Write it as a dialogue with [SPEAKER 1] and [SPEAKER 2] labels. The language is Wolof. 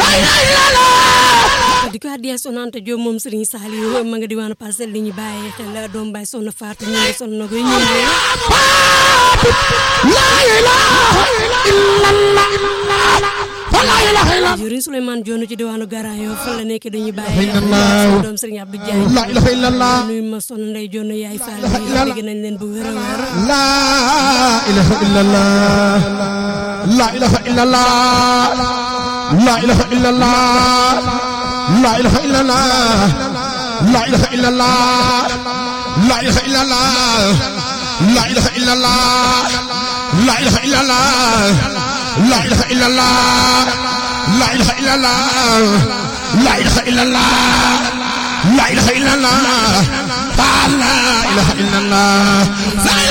[SPEAKER 1] di ko addiya sonante Diop moom Serigne Saliou ma nga diwaanu Parcelles li ñu bàyyi xel doom baay soxna Fatou ñu ngi sonn na koy ñu jëriñ Souleymane Dione ci diwaanu Garayo fan la nekk dañuy bàyyi xel doom Serigne Abdou Diagne
[SPEAKER 2] la ilaha illallah
[SPEAKER 1] nuyu ma sonn Ndey Dione yaay Fall dégg nañ leen bu wér a wér
[SPEAKER 2] la ilaha illallah la ilaha illallah la ilaha illallah la ilaha illallah la ilaha illallah la ilaha illallah la ilaha illallah la ilaha illallah la ilaha illallah la ilaha illallah la ilaha illallah la ilaha illallah la ilaha illallah